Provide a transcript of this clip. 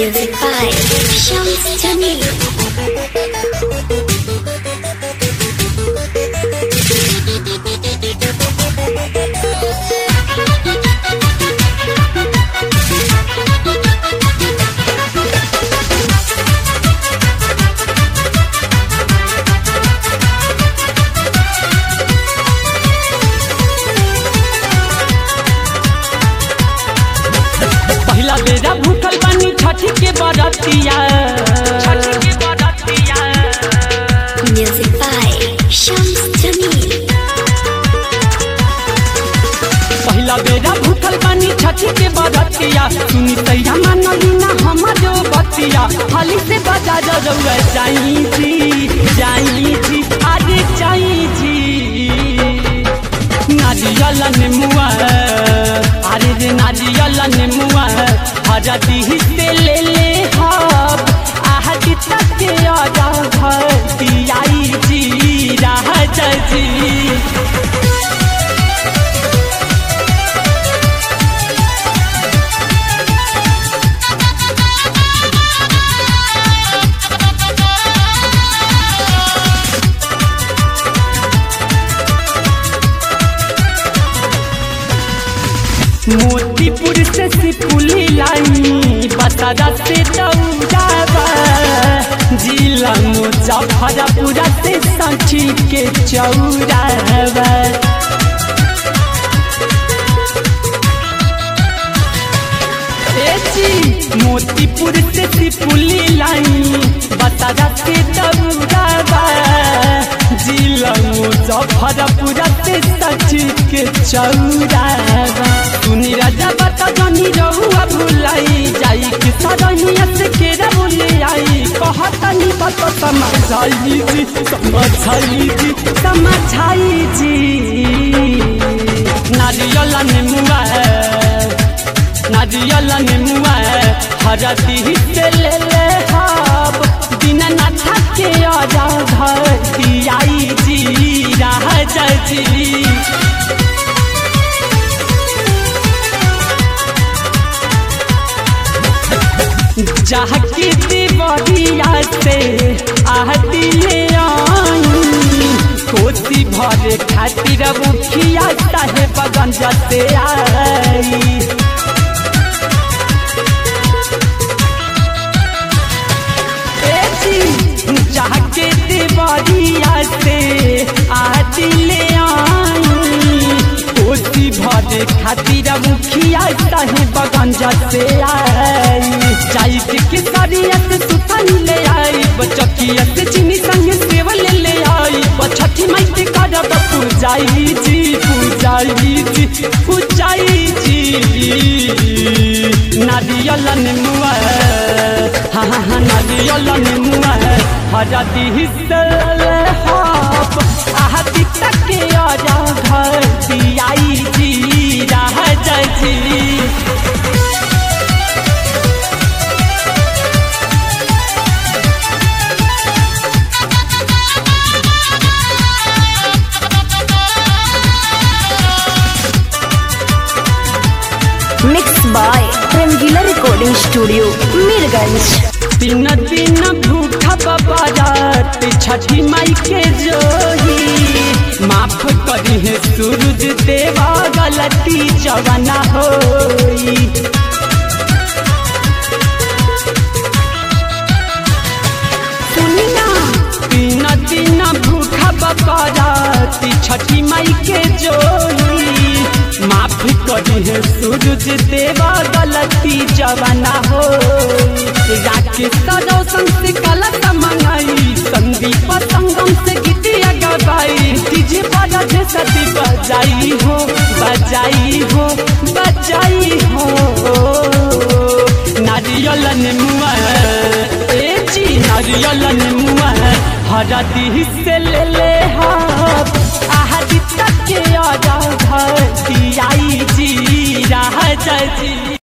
Music by Shams Jamil. पहिला बेरा भूखल बानी छठी के बरतिया Music by Shams Jamil. पहिला बेरा भूखल बानी छठी के बरतिया सुनी तैया मानली ना हमारो बतिया हाली से बजा जरूर जाई जी जाई जी आज जाई जी नारियल नेमुआ अरे रे नारियल नेमुआ हजती से ले ले हब आहट तक के आजा भरती आई जी राह जी मोतीपुर से सिपुली लाई बसारा से दौड़ावा जिला मुजफ्फरपुर से सांची के चौरावा ए जी मोतीपुर से सिपुली लाई बसारा से दौड़ावा जिला मुजफ्फरपुर से सांची के चौरावा सुनी राजा बता जनी रहुआ भुलाई जाई कि सरहिया से केरा बोले आई कहता नी बता समझाई जी समझाई जी समझाई जी नारियल नेमुआ नारियल नेमुआ हरदी से ले ले हब बिना नाथा के आजा घर आई जी राह जी जाके देवरिया से आहती ले आई कोसी भरे खातिर मुखिया चाहे बगन जते आई ए जी जाके देवरिया से आहती ले आई कोसी भरे खातिर मुखिया चाहे बगन जते आई चाइट के सरिया से सुतन ले आई बचकिया से चीनी संग सेव ले ले आई बछठी माई के करब पूजाई जी पूजाई जी पूजाई जी नारियल नेमुआ हाँ हाँ हाँ नारियल नेमुआ हजती हिस्से हब आहती तक के आजा घर दियाई जी राह जी mix by Rangeela recording studio Mirganj तीन दिन भूखा बारात छठी माई के जोही माफ करी है सूरज देवा गलती जवाना होई सुनी ना तीन दिन भूखा बारात छठी माई के जोही माफ करी है सूरज देवा गलती जवाना हो राकेश रोशन से गलत मंगाई संदीप संगम से गीतिया गवाई डीजे पर जे सती बजाई हो बजाई हो बजाई हो नारियल नेमुआ ए जी नारियल नेमुआ हरदी से ले ले हब आहदी तक के आजा घर दियाई जी राह जी